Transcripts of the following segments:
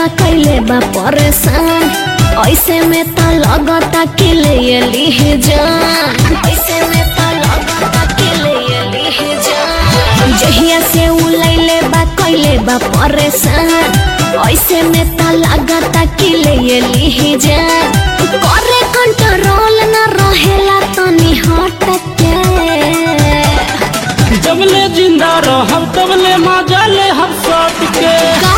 कैले बा परेशान ऐसे में त लगता कि ले ली जान ऐसे में त लगता कि ले ली जान जहिया से उ लैले बा कैले बा परेशान ऐसे में त लगता कि ले ली जान करे कंट्रोल न रहेला तनी हट के जबले जिंदा रहब तबले मजा ले हम सट के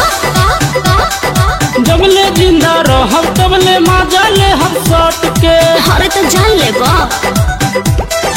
जबले जिंदा रहब तबले मजा ले हम सट के हरे तो जान ले बा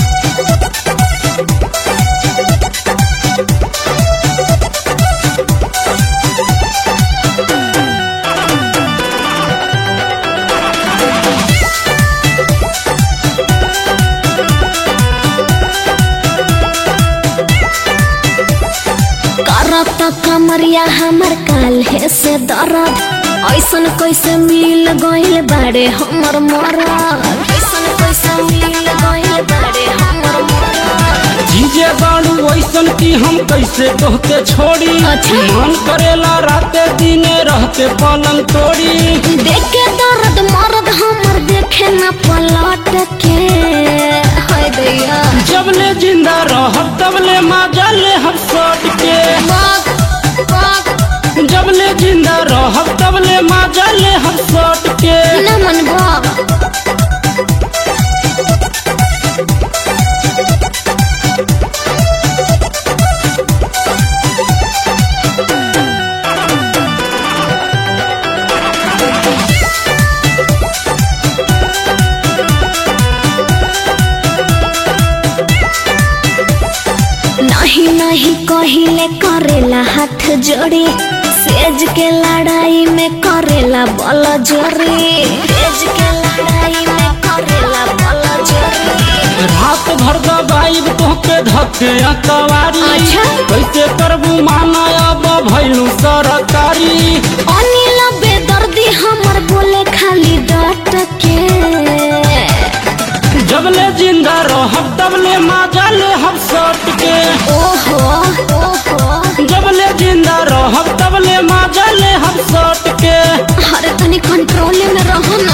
करत कमरिया हमर काल्हे से दर्द ऐसन कैसे मिल गइल बाड़े हमर मरद ऐसन कैसे मिल गइल बाड़े हमर मरद जीजे बाड़ू वैसन की हम कैसे तोहके छोड़ी अच्छा। मन करेला राते दिने रहते पलंग तोड़ी देख के दर्द मरद हमर देखे न पलट के हाय दैया जबले जिंदा रहब तबले मजा ले हम सट के बाग बाग जबले जिंदा रहब तबले मजा ले हम सट के न मन बा नहीं नहीं कहिले करेला हाथ जोड़ी सेज के लड़ाई में करेला बल जोरी सेज के लड़ाई में करेला बल जोरी रात भर दबाइब तोहके धके अकवारी अच्छा। कैसे करबू माना अब भैलू सरकारी अनिल बेदर्दी हमर बोले खाली डट के जबले जिंदा रहब तबले मजा ले हम सट के ओहो ओहो जबले जिंदा रहब तबले मजा ले हम सट के अरे तनी कंट्रोल में रहो ना